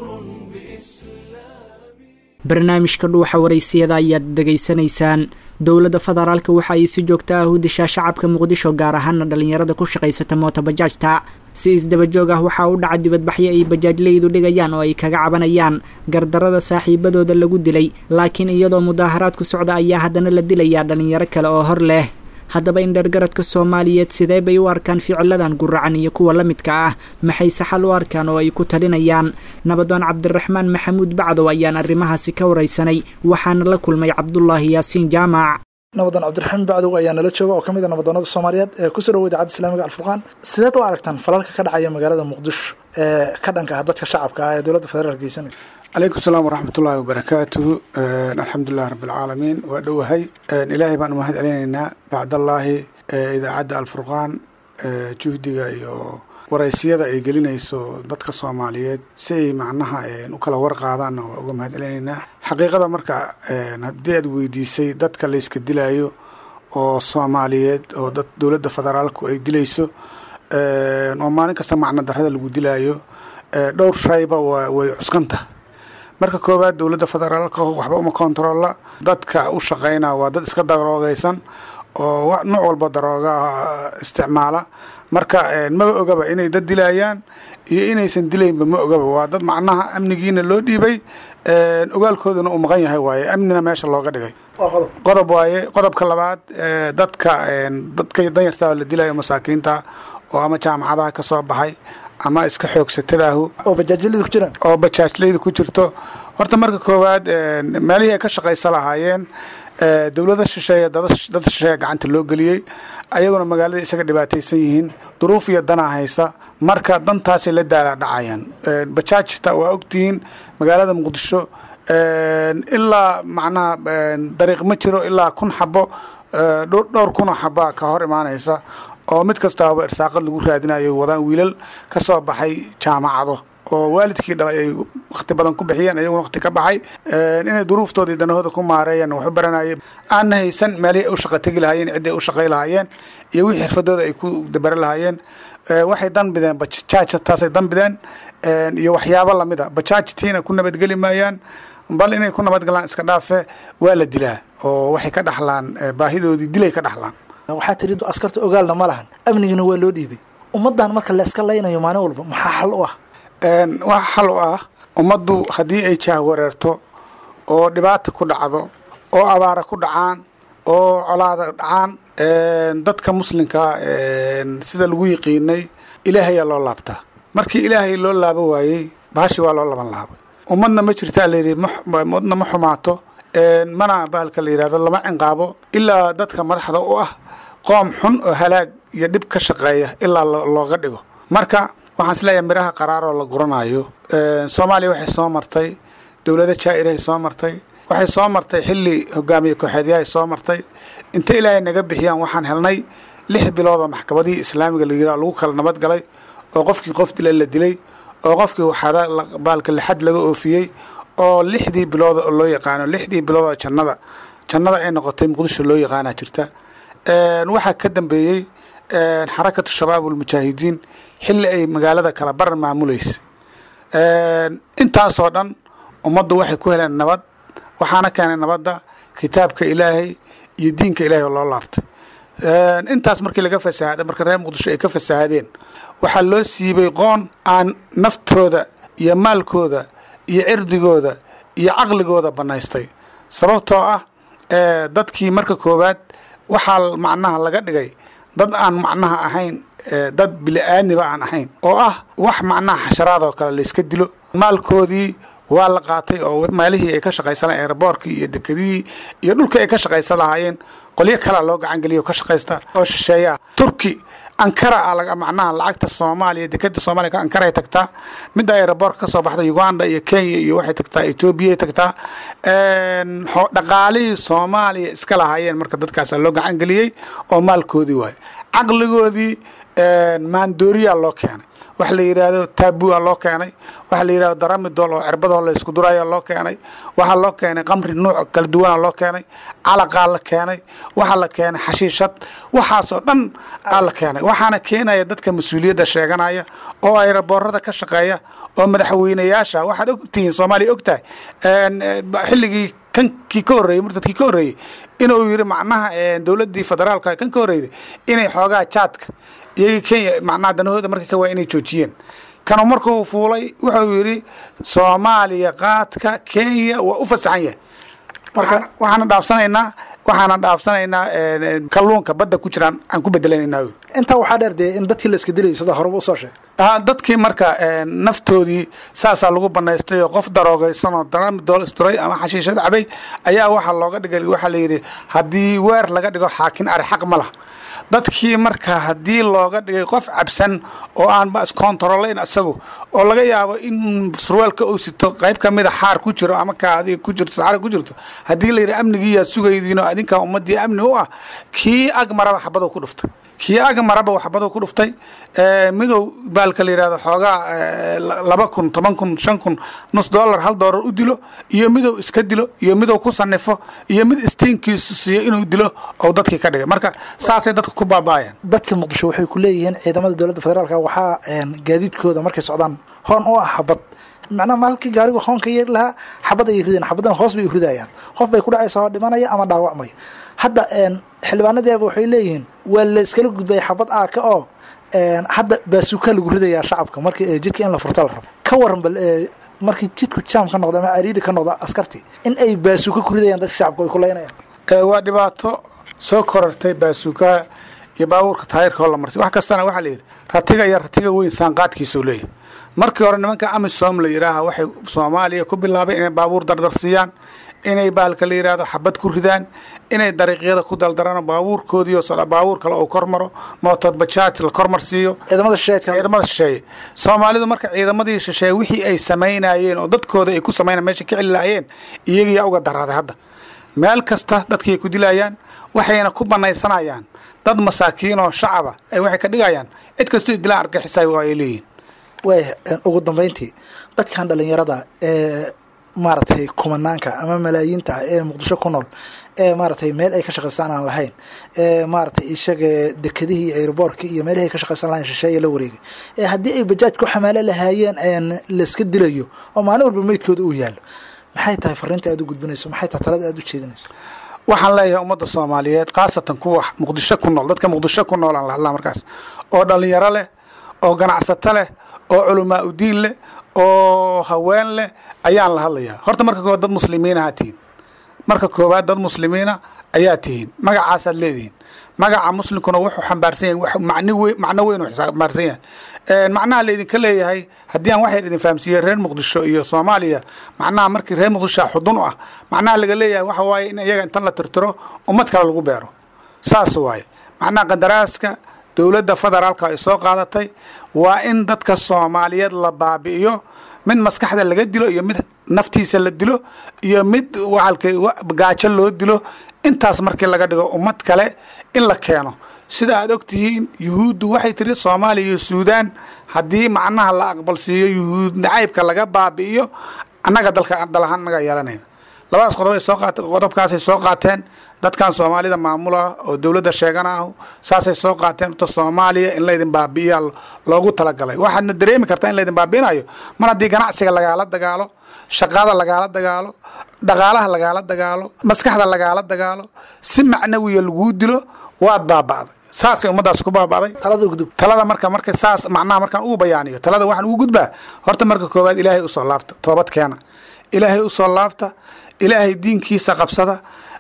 Speaker 1: بإسلامي
Speaker 2: barnaamijka dhuuxa waraysiyada ayaad dhegaysanaysaan dowladda federaalka waxa ay si joogto ah u dishaa shacabka muqdisho gaar ahaana dhalinyarada ku shaqaysata mootobajaajta si isdabajoog ah waxaa u dhaca dibadbaxyo ay bajaajleydu dhigayaan oo ay kaga cabanayaan gardarada saaxiibadooda lagu dilay laakiin iyadoo mudaaharaad ku socda ayaa haddana la dilayaa dhalinyaro kale oo hor leh haddaba indhergaradka soomaaliyeed sidee bay u arkaan ficiladan guracan iyo kuwa la midka ah maxay saxal u arkaan oo ay ku talinayaan nabadoon cabdiraxmaan maxamuud bacdow ayaan arrimahaasi ka waraysanay waxaana la kulmay cabdulaahi yaasiin jaamac
Speaker 7: nabadan cabdiraxmaan bacdow ayaa nala jooga oo ka mid a nabadoonada soomaaliyeed ee kusoo dhawo idaacadda islaamiga alfurqaan sideed u aragtaan falalka ka dhacaya magaalada muqdisho ee ka dhanka ah dadka shacabka ah ee dowladda federaalk geysanaya
Speaker 8: calaykum salaam waraxmat ullaahi wabarakaatuhu alxamdulilahi rabbilcaalamiin waa dhowahay ilaahay baan umahad celinaynaa bacdallaahi idaacadda alfurqaan juhdiga iyo waraysiyada ay gelinayso dadka soomaaliyeed si ay macnaha u kala warqaadaanna waa uga mahad celinaynaa xaqiiqada marka haddii aad weydiisay dadka layska dilaayo oo soomaaliyeed oo dad dowladda federaalku ay dilayso oo maalin kasta macno darrada lagu dilaayo dhowr shayba waa way cuskanta marka koowaad dowladda federaalka waxba uma kontarolla dadka u shaqayna waa dad iska daroogaysan oo nooc walba darooga isticmaala marka maba ogaba inay dad dilayaan iyo inaysan dilaynba ma ogaba waa dad macnaha amnigiina loo dhiibay ogaalkooduna uu maqan yahay waaye amnina meesha looga dhigay qodob waaye qodobka labaad dadka dadka danyartaa la dilayo masaakiinta oo ama jaamacadaha ka soo baxay ama iska xoogsatadaahu
Speaker 7: oo bajaajyalida ku jiraan
Speaker 8: oo bajaajlayda ku jirto horta marka koowaad meelihii ay ka shaqaysa lahaayeen dowlada shisheeye dad shisheeye gacanta loo geliyey ayaguna magaalada isaga dhibaataysan yihiin duruuf iyo danaa haysa marka dantaasay la daala dhacayaan bajaajta waa ogtihiin magaalada muqdisho ilaa macnaha dariiq ma jiro ilaa kun xabo dhowr kunoo xaba ka hor imaanaysa oo mid kastaaba irsaaqad lagu raadinayo wadaan wiilal ka soo baxay jaamacado oo waalidkii dhalay ay wakti badan ku bixiyeen ayaguna wakti ka baxay inay duruuftoodii danahooda ku maareeyeen waxu baranayay aanna haysan meelihii ay u shaqa tegi lahaayeen ciddii ay u shaqay lahaayeen iyo wixii xirfadooda ay ku dabari lahaayeen waxay danbideen bajaaj taasay danbideen iyo waxyaabo lamida bajaajtiina ku nabadgeli maayaan bal inay ku nabadgalaan iska dhaafe waa la dilaa oo waxay ka dhaxlaan baahidoodii dilay ka dhaxlaan
Speaker 7: waxaa tiri askarta ogaalna ma lahan amnigina waa loo dhiibay ummaddan marka la iska laynayo maalin walba maxaa xal u ah
Speaker 8: wax xal u ah ummaddu haddii ay jaahwareerto oo dhibaata ku dhacdo oo abaara ku dhacaan oo colaada dhacaan dadka muslimka sida lagu yiqiinay ilaahayaa loo laabtaa markii ilaahay loo laabo waayey baashi waa loo laban laabay ummadna ma jirtaa layidhi ummadna ma xumaato mana bahalka la yidhahdo lama cinqaabo ilaa dadka madaxda u ah qoom xun oo halaag iyo dhib ka shaqeeya ilaa looga dhigo marka waxaan isleeyahay miraha qaraaroo la guranayo soomaaliya waxay soo martay dowlado jaa-irahay soo martay waxay soo martay xilli hogaamiye kooxeedyahay soo martay inta ilaahay naga bixiyaan waxaan helnay lix biloodoo maxkamadihii islaamiga la yidhaha lagu kala nabad galay oo qofkii qof dila la dilay oo qofkii waxaada baalka lixad laga oofiyey oo lixdii bilooda oo loo yaqaano lixdii biloodoo jannada jannada ay noqotay muqdisho loo yaqaana jirta waxaa ka dambeeyey xarakatu shabaab ulmujaahidiin xilli ay magaalada kala baran maamulaysa intaasoo dhan ummaddu waxay ku heleen nabad waxaana keenay nabadda kitaabka ilaahay iyo diinka ilahay oo loo laabtay intaas markii laga fasahaaday marka reer muqdisho ay ka fasahaadeen waxaa loo siibay qoon aan naftooda iyo maalkooda iyo cirdigooda iyo caqligooda bannaystay sababtoo ah dadkii marka koowaad waxaa macnaha laga dhigay dad aan macnaha ahayn dad bili-aadniba aan ahayn oo ah wax macnaha xasharaadoo kale layska dilo maalkoodii waa la qaatay oo meelihii ay ka shaqaysan aeroboorkii iyo dekedihii iyo dhulkii ay ka shaqaysan lahaayeen qolyo kalea loo gacangeliya oo ka shaqaysta oo shisheeya turki ankara a laga macnaha lacagta soomaaliya dekeda soomaaliya ankaray tagtaa midda aeroboortka ka soo baxda uganda iyo kenya iyo waxay tagtaa etoobiya tagtaa dhaqaalihii soomaaliya iska lahaayeen marka dadkaasa loo gacan geliyey oo maalkoodii waayo caqligoodii maandooriyaa loo keenay waxa la yidhaahdo taabua loo keenay waxa la yidhahdo daramidol oo cirbadoo la isku duraya loo keenay waxaa loo keenay qamri nuuc kala duwana loo keenay calaqaa la keenay waxaa la keenay xashiishad waxaasoo dhan aa la keenay waxaana keenaya dadka mas-uuliyadda sheeganaya oo ayraboorada ka shaqeeya oo madaxweynayaasha waxaad ogtihiin soomaaliya ogtahay xilligii kankii ka horreeyey murtadkii ka horreeyey inuu yiri macnaha dowladdii federaalka kan ka horreeyday inay xoogaa jaadka iyagii kenya macnaha danahooda marka ka waa inay joojiyeen kanu markuu fuulay wuxuu yidhi soomaaliya qaadka kenya waa u fasaxan yahay marka waxaana dhaafsanaynaa waxaana dhaafsanaynaa kalluunka badda ku jiraan aan ku bedelanaynaa
Speaker 7: intaa waxaa dheer dee in dadkii la iska dilayay sida horeba usoo sheegay
Speaker 8: dadkii marka naftoodii saasaa lagu banaystay oo qof daroogaysanoo daramidool isduray ama xashiishad cabay ayaa waxaa looga dhigay waxaa layidhi haddii weer laga dhigo xaakin ari xaq ma lah dadkii marka haddii looga dhigay qof cabsan oo aanba iskontarolayn isagu oo laga yaabo in surwaalka uu sito qayb ka mida xaar ku jiro ama kaadi ku jirto saxara ku jirto haddii la yidhi amnigiiyaa sugaydiin oo adinkaa ummadii amni u ah kii ag maraba xabaduu ku dhuftay kii ag maraba xabaduu ku dhuftay midow baalka la yidhahdo xoogaa laba kun toban kun shan kun nus dollar hal dollar u dilo iyo midow iska dilo iyo midow ku sanifo iyo mid istiinkiisu siiyo inuu dilo oo dadkii ka dhigay marka saasay dadka ku baaba'ayaan
Speaker 7: dadka muqdisho waxay ku leeyihiin ciidamada dowladda federaalk waxaa gaadiidkooda markay socdaan hoon u ah xabad macnaha maalkii gaarigu hoonka yeeri lahaa xabad ay rideen xabadana hoos bay ridayaan qof bay ku dhacaysa oo dhimanaya ama dhaawacmaya hadda xildhibaanadeeba waxay leeyihiin waa la iskala gudbaya xabad aaka oo hadda baasuuka lagu ridayaa shacabka markii jidka in la furta la rabo ka waran bal markii jidku jaam ka noqda ama cariiri ka noqda askartii in ay baasuuka ku ridayaan dadka shacabka ay ku leynayaan
Speaker 8: waa dhibaato soo korartay baasuukaha iyo baabuurka taayirka oo la marsay wax kastana waxaa la yidhi ratiga iyo ratiga weyn saanqaadkiisuu leeyahay markii hore nimanka amisom la yidhaaha waxay soomaaliya ku bilaabeen inay baabuur dardarsiiyaan inay baalka la yidhaahdo xabad ku ridaan inay dariiqyada ku daldaraan baabuurkoodiio baabuur kale uu kormaro mootor bajaaj la kormarsiiyo
Speaker 7: ciidamada shisheedka
Speaker 8: ciidamada shisheeye soomaalidu marka ciidamadii shisheeye wixii ay samaynayeen oo dadkooda ay ku samayna meesha ka celilaayeen iyagiyaa uga daraaday hadda meel kasta dadkii ay ku dilayaan waxayna ku banaysanayaan dad masaakiin oo shacaba ay waxay ka dhigayaan cid kastoo dilaan argixisay waa ay leeyihin
Speaker 7: waaya ugu dambeyntii dadkan dhalinyarada ee maaragtay kumanaanka ama malaayiinta ee muqdisho ku nool ee maaragtay meel ay ka shaqaystaan aan lahayn ee maaragtay isaga dekedihii aeroboortka iyo meelihii ay ka shaqaysan lahayn shisheeye la wareegay ee haddii ay bajaaj ku xamaalo lahaayeen layska dilayo oo maalin walba meydkooda uu yaallo maxay tahay fariinta aad u gudbinayso maxay tahay talada aad u jeedinayso
Speaker 8: waxaan leeyahay ummadda soomaaliyeed khaasatan kuwa muqdisho ku nool dadka muqdisho ku nool aan la hadlaa markaas oo dhalinyaro leh oo ganacsato leh oo culamaa udiin leh oo haween leh ayaan la hadlayaa horta marka koowaad dad muslimiin ahaa tihiin marka koowaad dad muslimiina ayaa tihiin magacaasaad leedihiin magaca muslimkuna wuxuu xambaarsan yahay macno weyn uu xambaarsan yahay macnaha laydinka leeyahay haddii aan waxyar idin fahamsiiyey reer muqdisho iyo soomaaliya macnaha markii reer muqdisho xudun u ah macnaha laga leeyahay waxa waaye in iyaga intan la tirtiro ummad kale lagu beero saas waaye macnaha qadaraaska dowladda federaalka ay soo qaadatay waa in dadka soomaaliyeed la baabi'iyo mid maskaxda laga dilo iyo mid naftiisa la dilo iyo mid gaajo loo dilo intaas markii laga dhigo ummad kale in la keeno sida aad ogtihiin yuhuuddu waxay tiri soomaaliya iyo suudaan haddii macnaha la aqbalsiiyo yuhuud nacaybka laga baabi'iyo annaga dalka dalahaan naga yeelanayna labadaas qodob soo qaat qodobkaasay soo qaateen dadkan soomaalida maamula oo dowladda sheeganaah saasay soo qaateen ta soomaaliya in laydin baabi'iya loogu talagalay waxaadna dareemi kartaa in laydin baabi'inayo mar haddii ganacsiga lagaala dagaalo shaqada lagaala dagaalo dhaqaalaha lagaala dagaalo maskaxda lagaala dagaalo si macnawiya laguu dilo waad baaba'day saasay ummadaas ku baaba'day talada marka marka saas macnaha markaan ugu bayaaniyo talada waxaan ugu gudbaa horta marka koowaad ilaahay usoo laabta toobad keena ilaahay usoo laabta ilaahay diinkiisa qabsada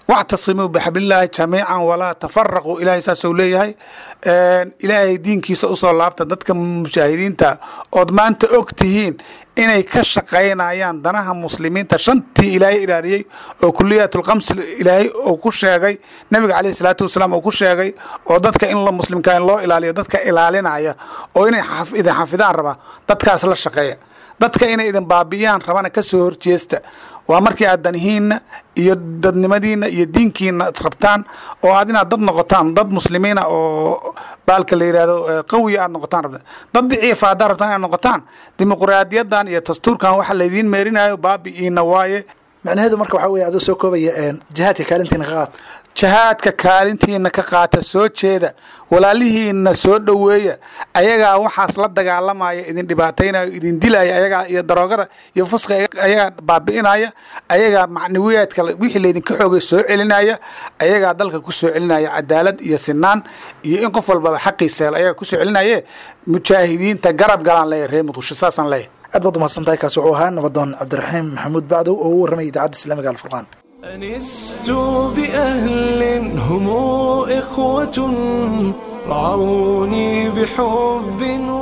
Speaker 8: wactasimuu bixablillaahi jamiican walaa tafaraquu ilaahay saasuu leeyahay ilaahay diinkiisa usoo laabta dadka mujaahidiinta ood maanta og tihiin inay ka shaqaynayaan danaha muslimiinta shantii ilaahay ilaaliyey oo kuliyatulkamsi ilaahay uu ku sheegay nabiga caleyhi salaatu wasalaam uu ku sheegay oo dadka in muslimka in loo ilaaliyo dadka ilaalinaya oo inay idin xafidaan rabaa dadkaas la shaqeeya dadka inay idin baabi'iyaan rabana ka soo horjeesta waa markii aad danihiinna iyo dadnimadiina iyo diinkiina rabtaan oo aad inaad dad noqotaan dad muslimiina oo baalka la yidhahdo qawiya aad noqotaan rabtaan dad diciifa haddaad rabtaan inaad noqotaan dimuqraadiyadan iyo dastuurkan waxa laydiin meerinayo baabi'iina waaye
Speaker 7: macnaheedu marka waxaa weye adoo soo koobaya jihaadka kaalintiina ka qaata
Speaker 8: jihaadka kaalintiina ka qaata soo jeeda walaalihiina soo dhoweeya ayagaa waxaas la dagaalamaya idin dhibaataynaya idin dilaya ayagaa iyo daroogada iyo fuska ayagaa baabi'inaya ayagaa macnawiyaadka wixii laydinka xoogay soo celinaya ayagaa dalka ku soo celinaya cadaalad iyo sinaan iyo in qof walbaba xaqiisa hel ayagaa kusoo celinaye mujaahidiinta garab galaan leeyahy reer muqdisho saasaan leeyahay
Speaker 7: aad baad umahadsantahay kaasi wuxuu ahaa nabadoon cabdiraxiim maxamuud bacdow oo u warramay idaacadda islaamiga alfurqaan
Speaker 1: أنست بأهل هم إخوة رعوني بحب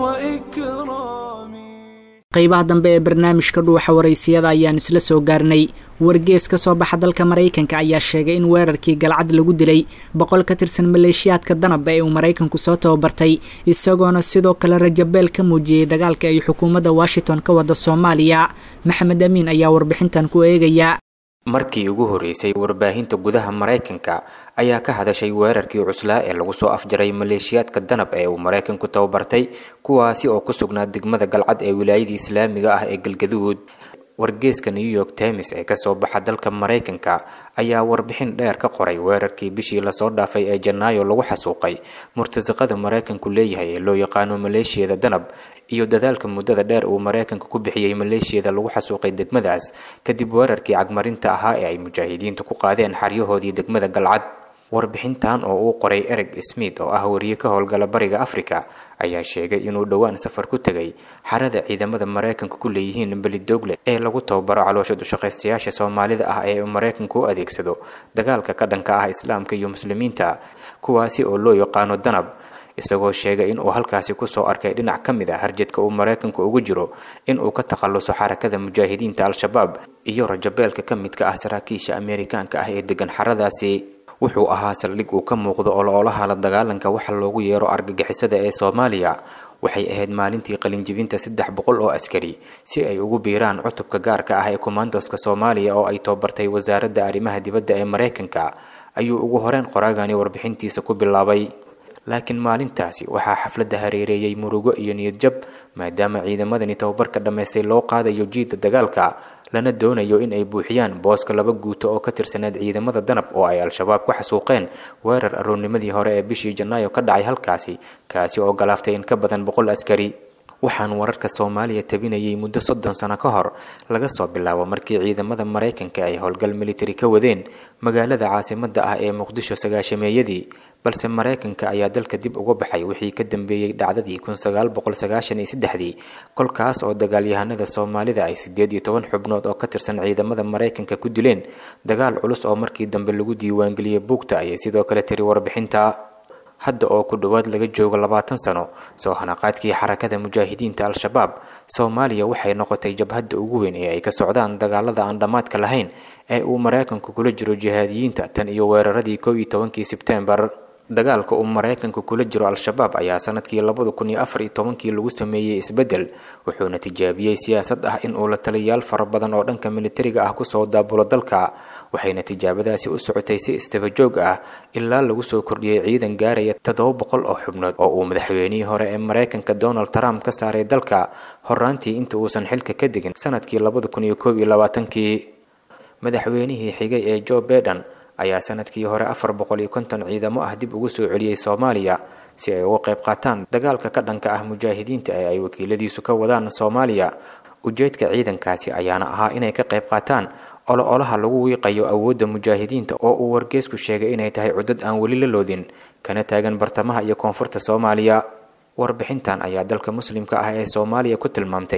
Speaker 1: وإكرام
Speaker 2: qaybaha dambe ee barnaamijka dhuuxa waraysiyada ayaan isla soo gaarnay wargees ka soo baxa dalka maraykanka ayaa sheegay in weerarkii galcad lagu dilay boqol ka tirsan maleeshiyaadka danab ee uu maraykanku soo tababartay isagoona sidoo kale rajabeel ka muujiyey dagaalka ay xukuumadda washington ka wada soomaaliya maxamed amiin ayaa warbixintan ku eegaya
Speaker 9: markii ugu horreysay warbaahinta gudaha maraykanka ayaa ka hadashay weerarkii cuslaa ee lagu soo afjaray maleeshiyaadka danab ee uu maraykanku tababartay kuwaasi oo ku sugnaa degmada galcad ee wilaayadii islaamiga ah ee galgaduud wargeeska new york times ee kasoo baxa dalka maraykanka ayaa warbixin dheer ka qoray weerarkii bishii lasoo dhaafay ee janaayo lagu xasuuqay murtasaqada maraykanku leeyahay ee loo yaqaano maleeshiyada danab iyo dadaalka muddada dheer uu maraykanka ku bixiyey maleeshiyada lagu xasuuqay degmadaas kadib weerarkii cagmarinta ahaa ee ay mujaahidiintu ku qaadeen xaryahoodii degmada galcad warbixintan oo uu qoray ereg smith oo ah wariye ka howlgala bariga africa ayaa sheegay inuu dhowaan safar ku tegay xarada ciidamada maraykanka ku leeyihiin belidogle ee lagu tababaro caloosha dushaqaystayaasha soomaalida ah ee uu maraykanku u adeegsado dagaalka ka dhanka ah islaamka iyo muslimiinta kuwaasi oo loo yaqaano danab isagoo sheegay in uu halkaasi kusoo arkay dhinac ka mid a harjadka uu maraykanku ugu jiro in uu ka takhaluso xarakada mujaahidiinta al-shabaab iyo rajabeelka ka midka ah saraakiisha ameerikaanka ah ee degan xaradaasi wuxuu ahaa saldhig uu ka muuqdo oloolaha la dagaalanka waxa loogu yeero argagixisada ee soomaaliya waxay ahayd maalintii qalinjibinta saddex boqol oo askari si ay ugu biiraan cutubka gaarka ah ee kommandoska soomaaliya oo ay tababartay wasaaradda arrimaha dibadda ee maraykanka ayuu ugu horeyn qoraagani warbixintiisa ku bilaabay laakiin maalintaasi waxaa xafladda hareereeyey murugo iyo niyadjab maadaama ciidamadani tababarka dhammaystay loo qaadayo jiidda dagaalka lana doonayo in ay buuxiyaan booska laba guuto oo ka tirsaneed ciidamada danab oo ay al-shabaab ku xasuuqeen weerar aroornimadii hore ee bishii janaayo ka dhacay halkaasi kaasi oo galaaftay in ka badan boqol askari waxaan wararka soomaaliya tabinayay muddo soddon sano ka hor laga soo bilaabo markii ciidamada maraykanka ay howlgal militari ka wadeen magaalada caasimadda ah ee muqdisho sagaashameeyadii balse maraykanka ayaa dalka dib uga baxay wixii ka dambeeyey dhacdadii kun sagaal boqol sagaashan iyo saddexdii kolkaas oo dagaalyahanada soomaalida ay siddeed iyo toban xubnood oo ka tirsan ciidamada maraykanka ku dileen dagaal culus oo markii dambe lagu diiwaangeliyey buugta ayay sidoo kale tiri warbixinta hadda oo ku dhowaad laga joogo labaatan sano soo hanaqaadkii xarakada mujaahidiinta al-shabaab soomaaliya waxay noqotay jabhadda ugu weyn ee ay ka socdaan dagaalada aan dhammaadka lahayn ee uu maraykanku kula jiro jihaadiyiinta tan iyo weeraradii kow iyo tobankii sebtembar dagaalka uu maraykanku kula jiro al-shabaab ayaa sanadkii labada kun iyo afar iyo tobankii lagu sameeyey isbeddel wuxuuna tijaabiyey siyaasad ah in uu la taliyayaal fara badan oo dhanka militariga ah kusoo daabulo dalka waxayna tijaabadaasi u socotay si istabajoog ah ilaa lagu soo kordhiyey ciidan gaaraya toddoba boqol oo xubnood oo uu madaxweynihii hore ee maraykanka donald trump ka saaray dalka horaantii inta uusan xilka ka degin sanadkii labada kun iyo koob iyo labaatankii madaxweynihii xigay ee joe beden ayaa sanadkii hore afar boqol iyo konton ciidamo ah dib ugu soo celiyey soomaaliya si ay uga qayb qaataan dagaalka ka dhanka ah mujaahidiinta ee ay wakiiladiisu ka wadaan soomaaliya ujeedka ciidankaasi ayaana ahaa inay ka qayb qaataan olo-olaha lagu wiiqayo awoodda mujaahidiinta oo uu wargeesku sheegay inay tahay cudad aan weli la loodin kana taagan bartamaha iyo koonfurta soomaaliya warbixintan ayaa dalka muslimka ah ee soomaaliya ku tilmaamtay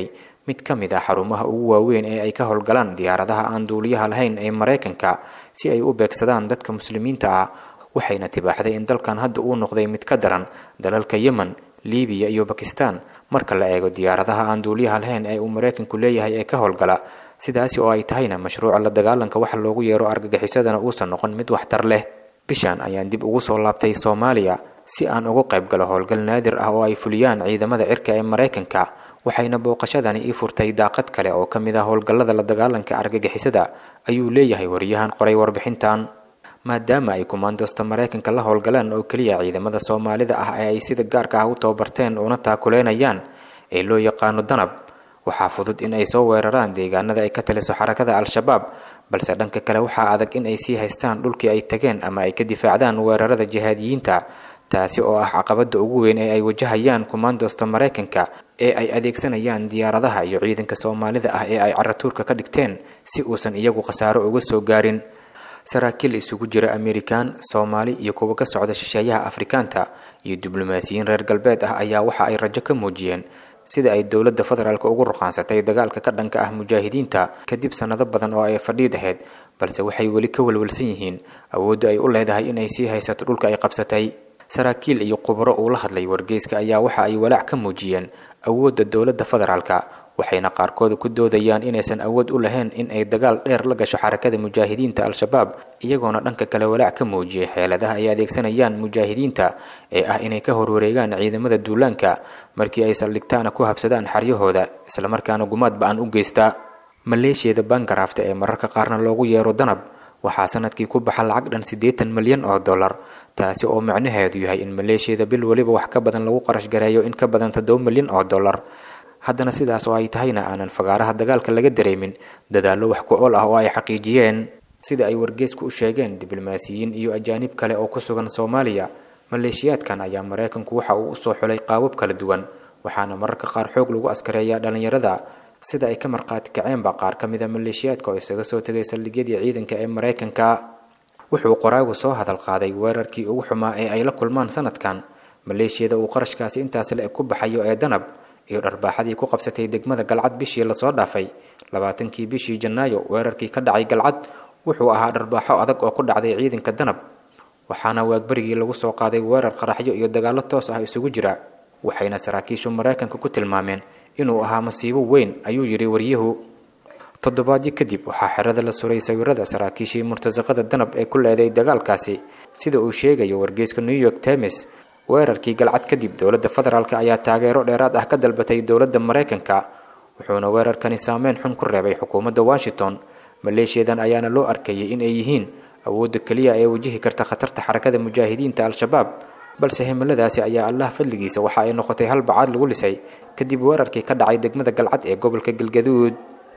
Speaker 9: mid ka mid ah xarumaha ugu waaweyn ee ay ka howlgalaan diyaaradaha aan duuliyaha lahayn ee maraykanka si ay u beegsadaan dadka muslimiinta ah waxayna tibaaxday in dalkan hadda uu noqday mid ka daran dalalka yemen libiya iyo bakistan marka la eego diyaaradaha aan duuliyaha lahayn ee uu maraykanku leeyahay ee ka howlgala sidaasi oo ay tahayna mashruuca la dagaalanka waxa loogu yeero argagixisadana uusan noqon mid waxtar leh bishan ayaan dib ugu soo laabtay soomaaliya si aan uga qayb galo howlgal naadir ah oo ay fuliyaan ciidamada cirka ee maraykanka waxayna booqashadani ii furtay daaqad kale oo ka mid ah howlgallada la dagaalanka argagixisada ayuu leeyahay wariyahan qoray warbixintan maadaama ay kumaandoosta maraykanka la howlgalaan oo keliya ciidamada soomaalida ah ee ay sida gaarka ah u tababarteen una taakuleynayaan ee loo yaqaano danab waxaa fudud in ay soo weeraraan deegaanada ay ka taliso xarakada al-shabaab balse dhanka kale waxaa adag in ay sii haystaan dhulkii ay tageen ama ay ka difaacdaan weerarada jihaadiyiinta taasi oo ah caqabada ugu weyn ee ay wajahayaan kumaandoosta maraykanka ee ay adeegsanayaan diyaaradaha iyo ciidanka soomaalida ah ee ay caratuurka ka dhigteen si uusan iyagu khasaaro uga soo gaarin saraakiil isugu jira amerikan soomaali iyo kuwa ka socda shisheeyaha afrikaanta iyo diblomaasiyiin reer galbeed ah ayaa waxa ay rajo ka muujiyeen sida ay dowladda federaalk ugu ruqaansatay dagaalka ka dhanka ah mujaahidiinta kadib sannado badan oo ay fadhiid ahayd balse waxay weli ka walwalsan yihiin awoodda ay u leedahay inay sii haysato dhulka ay qabsatay saraakiil iyo khubaro uu la hadlay wargeyska ayaa waxa ay walaac ka muujiyeen awoodda dowladda federaalka waxayna qaarkood ku doodayaan inaysan awood u lahayn in ay dagaal dheer la gasho xarakada mujaahidiinta al-shabaab iyagoona dhanka kale walaac ka muujiyay xeeladaha ay adeegsanayaan mujaahidiinta ee ah inay ka horwareegaan ciidamada duulaanka markii ay saldhigtaana ku habsadaan xaryahooda islamarkaana gumaad ba-an u geystaa maleeshiyada bangarafta ee mararka qaarna loogu yeero danab waxaa sanadkii ku baxa lacag dhan siddeetan milyan oo dollar taasi oo macnaheedu yahay in maleeshiyada bil weliba wax ka badan lagu qarash gareeyo in ka badan toddoba milyan oo dollar haddana sidaas oo ay tahayna aanan fagaaraha dagaalka laga dareemin dadaallo wax ku ool ah oo ay xaqiijiyeen sida ay wargeysku u sheegeen diblomaasiyiin iyo ajaanib kale oo ku sugan soomaaliya maleeshiyaadkan ayaa maraykanku waxa uu usoo xulay qaabab kala duwan waxaana mararka qaar xoog lagu askareeyaa dhallinyarada sida ay ka markhaati kaceenba qaar ka mida maleeshiyaadka oo isaga soo tegay saldhigyadii ciidanka ee maraykanka wuxuu qoraagu soo hadal qaaday weerarkii ugu xumaa ee ay la kulmaan sanadkan maleeshiyada uu qarashkaasi intaasi le ku baxayo ee danab iyo dharbaaxadii ku qabsatay degmada galcad bishii lasoo dhaafay labaatankii bishii janaayo weerarkii ka dhacay galcad wuxuu ahaa dharbaaxo adag oo ku dhacday ciidanka danab waxaana waagbarigii lagu soo qaaday weerar qaraxyo iyo dagaallo toos ah isugu jira waxayna saraakiishu maraykanka ku tilmaameen inuu ahaa masiibo weyn ayuu yidhi waryuhu toddobaadyo kadib waxaa xerada la suray sawirada saraakiishii murtasaqada danab ee ku leeday dagaalkaasi sida uu sheegayo wargeyska new york times weerarkii galcad kadib dowladda federaalk ayaa taageero dheeraad ah ka dalbatay dowladda maraykanka wuxuuna weerarkani saameyn xun ku reebay xukuumadda washington maleeshiyadan ayaana loo arkayay in ay yihiin awoodda keliya ee wajihi karta khatarta xarakada mujaahidiinta al-shabaab balse himiladaasi ayaa allah fadligiisa waxa ay noqotay hal bacaad lagu lisay kadib weerarkii ka dhacay degmada galcad ee gobolka galgaduud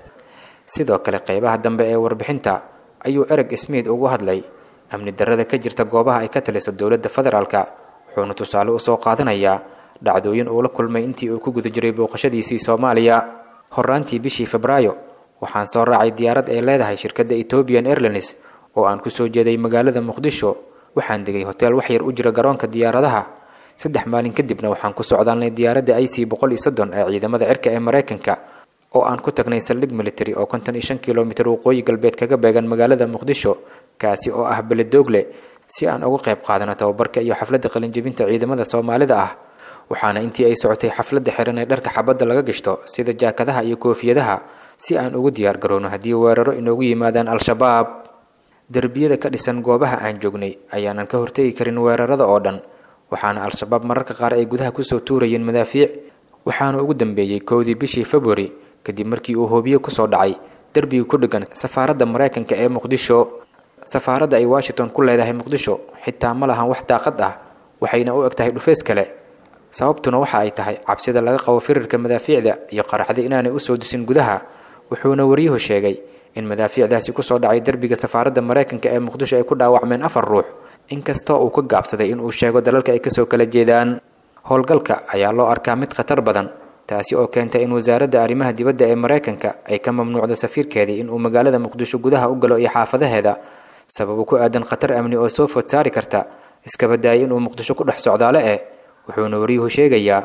Speaker 9: sidoo kale qeybaha dambe ee warbixinta ayuu ereg smith ugu hadlay amni darrada ka jirta goobaha ay ka taliso dowladda federaalka wuxuuna tusaale usoo qaadanayaa dhacdooyin uu la kulmay intii uu ku guda jiray booqashadiisii soomaaliya horaantii bishii febraayo waxaan soo raacay diyaarad ay leedahay shirkadda ethoobian airlines oo aan kusoo jeeday magaalada muqdisho waxaan degay hoteel wax yar u jira garoonka diyaaradaha saddex maalin kadibna waxaan ku socdaalnay diyaaradda i c boqol iyo soddon ee ciidamada cirka ee maraykanka oo aan ku tagnay saldhig military oo konton iyo shan kilomitir waqooyi galbeed kaga beegan magaalada muqdisho kaasi oo ah beledoogle si aan uga qayb qaadano tababarka iyo xafladda qalinjebinta ciidamada soomaalida ah waxaana intii ay socotay xafladda xiran ee dharka xabadda laga gashto sida jaakadaha iyo koofiyadaha si aan ugu diyaar garowno haddii weeraro inoogu yimaadaan al-shabaab derbiyada ka dhisan goobaha aan joognay ayaanan ka hortegi karin weerarada oo dhan waxaana al-shabaab mararka qaar ay gudaha kusoo tuurayeen madaafiic waxaana ugu dambeeyey kowdii bishii februari kadib markii uu hoobiye kusoo dhacay derbiga ku dheggan safaaradda maraykanka ee muqdisho safaaradda ay washington ku leedahay muqdisho xitaa ma lahan wax daaqad ah waxayna u eg tahay dhufeys kale sababtuna waxa ay tahay cabsida laga qabo firirka madaafiicda iyo qaraxda inaanay usoo disin gudaha wuxuuna waryuhu sheegay in madaafiicdaasi kusoo dhacay derbiga safaaradda maraykanka ee muqdisho ay ku dhaawacmeen afar ruux inkastoo uu ka gaabsaday inuu sheego dalalka ay kasoo kala jeedaan howlgalka ayaa loo arkaa mid khatar badan taasi oo keentay in wasaaradda arrimaha dibadda ee maraykanka ay ka mamnuucdo safiirkeedii inuu magaalada muqdisho gudaha u galo iyo xaafadaheeda sababo ku aadan khatar amni oo soo food saari karta iskaba daayay inuu muqdisho ku dhex socdaale eh wuxuuna waryuhu sheegayaa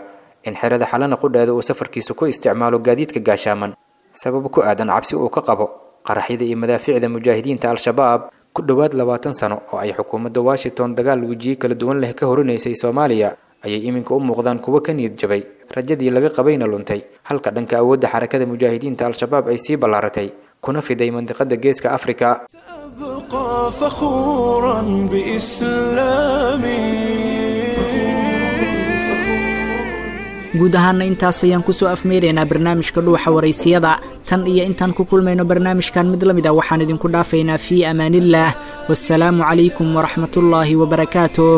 Speaker 9: in xerada xalana qudheeda uu safarkiisa ku isticmaalo gaadiidka gaashaaman sabab ku aadan cabsi uu ka qabo qaraxyada iyo madaafiicda mujaahidiinta al-shabaab ku dhowaad labaatan sano oo ay xukuumadda washington dagaal wejiye kala duwan leh ka horinaysay soomaaliya ayay iminka u muuqdaan kuwo ka niyad jabay rajadii laga qabayna luntay halka dhanka awoodda xarakada mujaahidiinta al-shabaab ay sii ballaaratay kuna fiday mandiqada geeska afrika
Speaker 1: أبقى فخورا بإسلامي
Speaker 2: guud ahaana intaas ayaan kusoo afmeeraynaa barnaamijka dhuuxa waraysiyada tan iyo intaan ku kulmayno barnaamijkan mid la mid a waxaan idinku dhaafaynaa fii amaanillaah wasalaamu calaykum waraxmatullaahi wabarakaatuh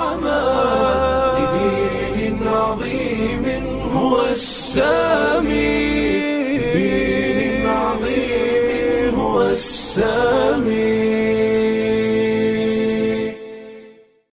Speaker 1: لدين عظيم هو السامي لدين عظيم هو السامي